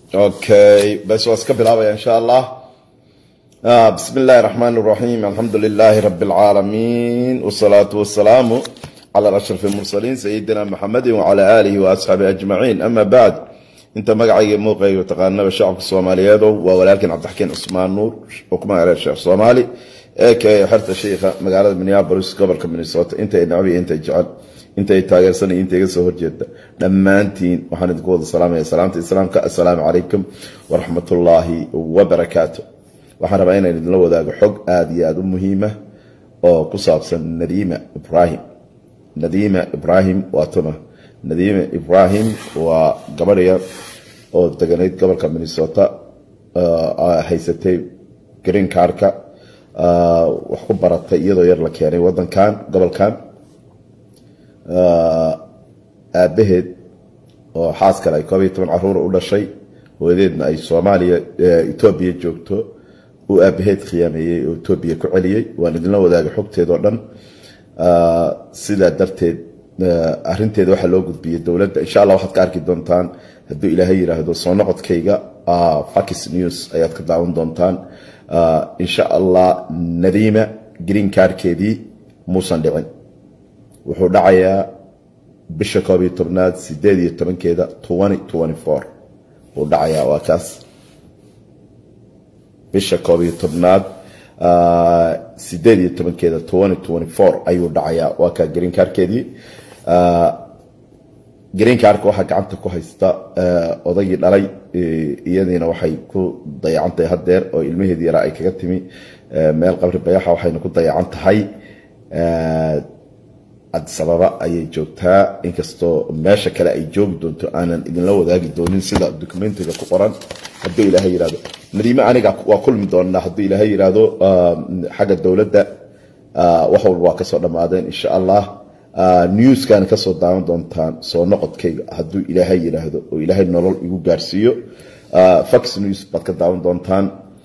okay bas waa iska bilaabaya insha allah bismi اllahi الرحmn الرaحيم alxamdu لlh rb العaalamiin والصlaaة والسlاam clى أشرف المرسلين سيدina mxamedi وعlى آlihi وأصxaabi أجمaعين ama bعd inta magacayga muuqayga taqaanaba shacabka soomaaliyeedo waa walaalkeen cabdixakiin cusmaan nuur oo ku magaca sheekh soomaali ee ka xerta shiikha magaalada minneapolis gobolka minnesota intay nacbi intay jecel intay taageersan intay iga soo horjeeda dhammaantiin waxaan idinku wada salaamaya salaamta islaamka assalaamu calaykum waraxmatullaahi wabarakaatu waxaan rabaa inaan idinla wadaago xog aada iyo aada u muhiima oo ku saabsan nadiima ibrahim nadiima ibrahim waa tuma nadiima ibrahim waa gabadhaya oo deganayd gobolka minnesota haysatay green carka wax ku baratay iyadoo yar la keenay wadankan gobolkan aabaheed oo xaas kale ay koob iyo toban caruura u dhashay hooyadeedna ay soomaaliya etoobiya joogto uu aabaheed khiyaameeyey oo etoobiya ku celiyey waan idinla wadaagay xogteedao dhan sidaa darteed arinteeda waxaa loo gudbiyey dowladda insha allah waxaad ka arki doontaan hadduu ilaahay yiraahdo soo noqodkayga fax news ayaad ka daawan doontaan insha allah nadiima green carkeedii muusan dhicin wuxuu dhacayaa bisha koob iyo tobnaad sideed iyo tobankeeda wuu dhacayaa waa kaas bisha koob iyo tobnaad sideed iyo tobankeeda ayuu dhacayaa waa kaa green carkeedii green carka waxaa gacanta ku haysta odaygii dhalay iyadiina waxay ku dayacantahay hadeer oo ilmaheedii yaraa ay kaga timi meel qabri bayaxa waxayna ku dayacan tahay adisababa ayay joogtaa inkastoo meesha kale ay joogi doonto aanan idinla wadaagi doonin sida documentiga ku qoran hadduu ilaahay yirahdo nadiime aniga waa kulmi doonaa hadduu ilaahay yiraahdo xagga dowladda wax walba waa kasoo dhammaadeen insha allah newskan kasoo daawan doontaan soo noqodkayga hadduu ilaahay yiraahdo oo ilaahay nolol igu gaarsiiyo fox news baad ka daawan doontaan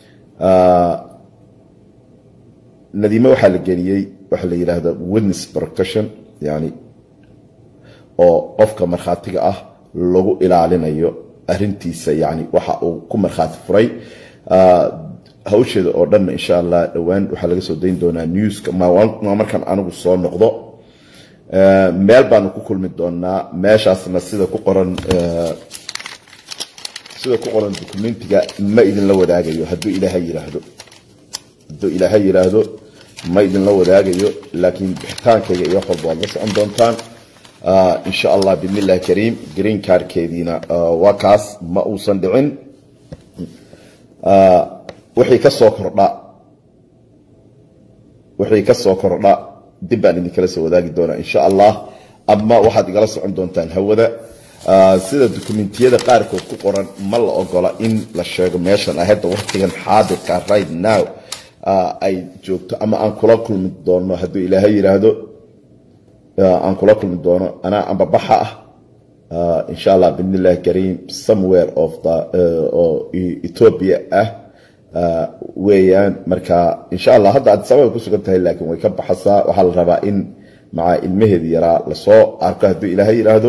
nadiime waxaa la geliyey waxaa la yidhaahda witness protection yani oo qofka markhaatiga ah lagu ilaalinayo arintiisa yani waxa uu ku markhaati furay hawsheeda oo dhanna insha allah dhowaan waxaa laga soo dayn doonaa newska maa markaan anigu soo noqdo meel baanu ku kulmi doonaa meeshaasna sida ku qoran sida ku qoran documentiga ma idinla wadaagayo hadduu ilaahay yiraahdo hadduu ilaahay yiraahdo ma idinla wadaagayo laakiin bixitaankayga iyo wax walba waad la socon doontaan insha allah bidn illahi kariim green carkeediina waa kaas ma uusan dhicin wixii ka soo kordha wixii ka soo kordha dib baan idinkala soo wadaagi doonaa insha allah ama waxaad igala socon doontaan hawada sida dokumentiyada qaarkood ku qoran ma la ogola in la sheego meeshan ahadda waqtigan xaadirka right now ay joogto ama aan kula kulmi doono hadduu ilaahay yiraahdo aan kula kulmi doono anaa ambabaxa ah insha allah bidn illahi kariim somewhere of the oo ethoopia ah weeyaan marka insha allah hadda adisababay ku sugan tahay laakiin way ka baxasaa waxaa la rabaa in maca ilmaheedi yaraa lasoo arko hadduu ilaahay yiraahdo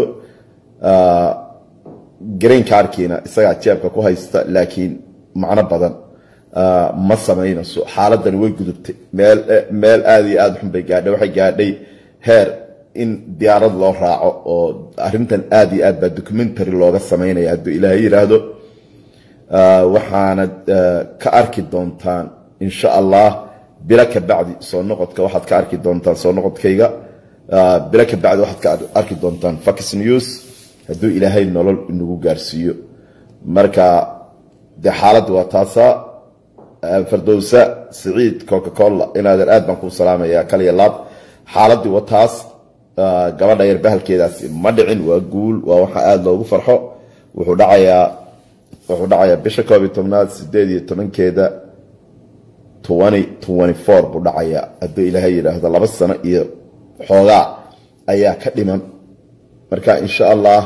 green carkiina isagaa jeebka ku haysta laakiin macno badan ma samaynayso xaaladani way gudubtay meel meel aada iyo aada xun bay gaadhay waxay gaadhay heer in diyaarad loo raaco oo arintan aada iyo aad baa documentary looga samaynaya hadduu ilaahay yiraahdo waxaanad ka arki doontaan insha allah bilo ka bacdi soo noqodka waxaad ka arki doontaan soo noqodkayga bilo ka bacdi waxaad ka arki doontaan fox news hadduu ilaahay nolol inagu gaarsiiyo marka dee xaaladda waa taasaa fardowsa siciid coca cola inaadan aad baan kuu salaamaya kaliya laab xaaladii wataas gabadha yar bahalkeedaasi ma dhicin waa guul waa waxa aada loogu farxo wuxuu dhacayaa wuxuu dhacayaa bisha koob iyo tobnaad sideed iyo tobankeeda twenty twenty four buu dhacayaa hadduu ilaahay yidhaahdo laba sano iyo xoogaa ayaa ka dhiman marka insha allah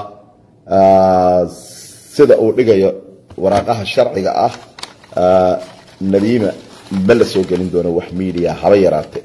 sida uu dhigayo waraaqaha sharciga ah nadiima ma la soo gelin doono wax media haba yaraate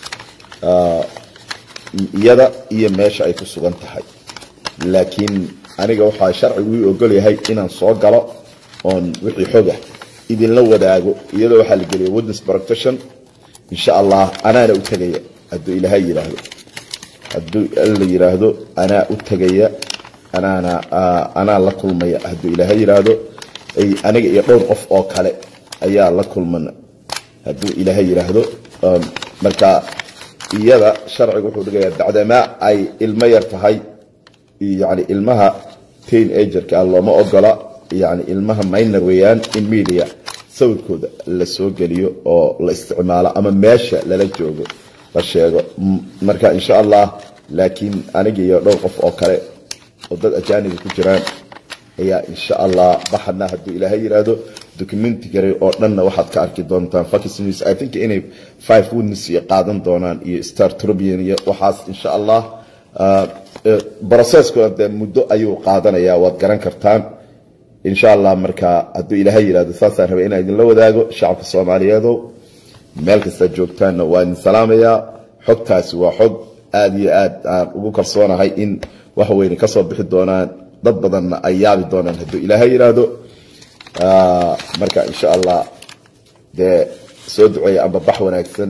iyada iyo meesha ay ku sugan tahay laakiin aniga waxaa sharcigu ii ogol yahay inaan soo galo oon wixii xogah idinla wadaago iyadoo waxaa la geliyay witness protection insha allah anaana u tegaya hadduu ilaahay yidhaahdo hadduu la yidhaahdo anaa u tegaya anaana anaa la kulmaya hadduu ilaahay yidhaahdo aniga iyo dhowr qof oo kale ayaa la kulmana hadduu ilaahay yidhaahdo marka iyada sharcigu wuxuu dhigayaa bacdamaa ay ilmo yar tahay yani ilmaha tain agerka looma ogola yani ilmaha minor weeyaan in media sawirkooda la soo geliyo oo la isticmaalo ama meesha lala joogo la sheego marka insha allah laakiin aniga iyo dhowr qof oo kale oo dad ajaaniga ku jiraan ayaa insha allah baxana hadduu ilaahay yidhaahdo documentigary oo dhanna waxaad ka arki doontaan fox news i think inay five witness iyo qaadan doonaan iyo star tribune iyo waxaas insha allah processkuna dee muddo ayuu qaadanayaa waad garan kartaan insha allah marka hadduu ilaahay yidhahdo saasaan rabay inaan idinla wadaago shacabka soomaaliyeedow meel kastaad joogtaanna waa idin salaamayaa xogtaasi waa xog aada iyo aad aan ugu kalsoonahay in wax weyne ka soo bixi doonaan dad badanna ay yaabi doonaan hadduu ilaahay yidhaahdo marka insha allah dee soo duceeya amba bax wanaagsan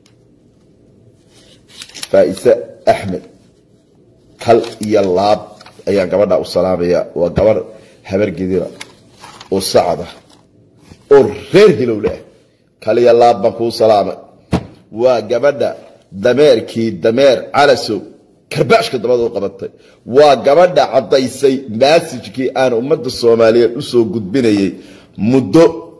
faa'ise axmed kal iyo laab ayaan gabadha u salaamaya waa gabarh habar gedira oo sacada oo reer hilowle ah kal iyo laab baan kuu salaamay waa gabadha dameerkii dameer calasow karbaashka dabada u qabatay waa gabadha caddaysay maasijkii aan ummadda soomaaliyeed u soo gudbinayay muddo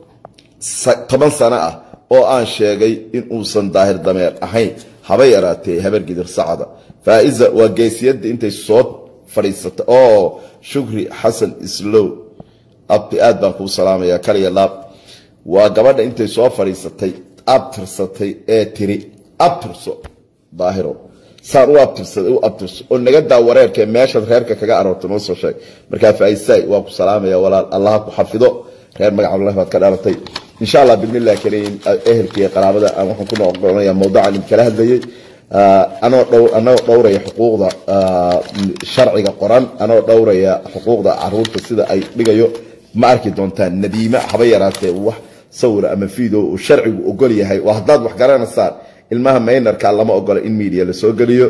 toban sano ah oo aan sheegay in uusan daahir dameer ahayn haba yaraatee habargidir sacada faa'iza waa geesiyadda intay soo fadhiisatay oo shukri xasan islow abti aad baan kuu salaamayaa kaliya laab waa gabadha intay soo fadhiisatay abtirsatay ee tiri abtirso daahiro saan u abtirsaday u abtirso oo naga daa wareerkee meeshaad reerka kaga aroortay noo soo sheeg markaa faa'isaay waa ku salaamaya walaal allaha ku xafido reer magacallahi baad ka dhalatay insha allah bidnillahi kariim ehelka iyo qaraabada aan waxaan ku noqonaya mawduucan idinkala hadlayay anoo dhow anoo dhowraya xuquuqda sharciga qoran anoo dhowraya xuquuqda caruurta sida ay dhigayo ma arki doontaan nadiime haba yaraatee wax sawira ama video uu sharcigu ogol yahay waa haddaad wax garanaysaan ilmaha maynarka lama ogola in media lasoo geliyo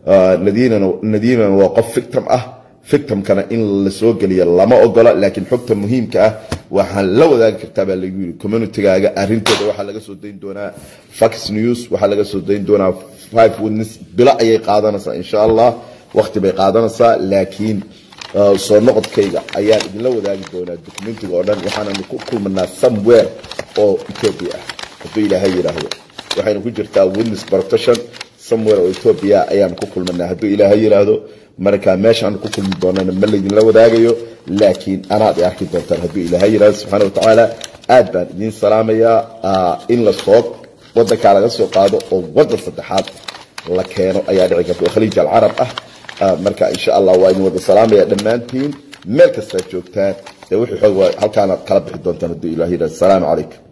nadiimana waa qof victim ah victimkana in lasoo geliyo lama ogola laakiin xogta muhiimka ah waxaan la wadaagi kartaa baa lagu yiri communitygaaga arintooda waxaa laga soo dayn doonaa fox news waxaa laga soo dayn doonaa five witness bilo ayay qaadanaysaa insha allah waqti bay qaadanaysaa laakiin soo noqodkayga ayaan idinla wadaagi doonaa documentiga oo dhan waxaananu ku kulmanaa somewhere oo ethiopia ah hadduu ilaahay yidhaahdo waxaynu ku jirtaa witness protection somewhere oo ethiopia ayaanu ku kulmanaa hadduu ilaahay yidhaahdo marka meeshaanu ku kulmi doonana ma laydinla wadaagayo laakiin anaad i arki doontaan hadduu ilaahay yidhahdo subxaana watacaala aad baan idiin salaamayaa in la soo wadankaa laga soo qaado oo wadan saddexaad la keeno ayaa dhici karta oo khaliij alcarab ah marka insha allah waa idin wada salaamaya dhammaantiin meel kastaad joogtaan ee wixii xoog halkaanaad kala bixi doontaan hadduu ilahay yidhahdo asalaamu calaykum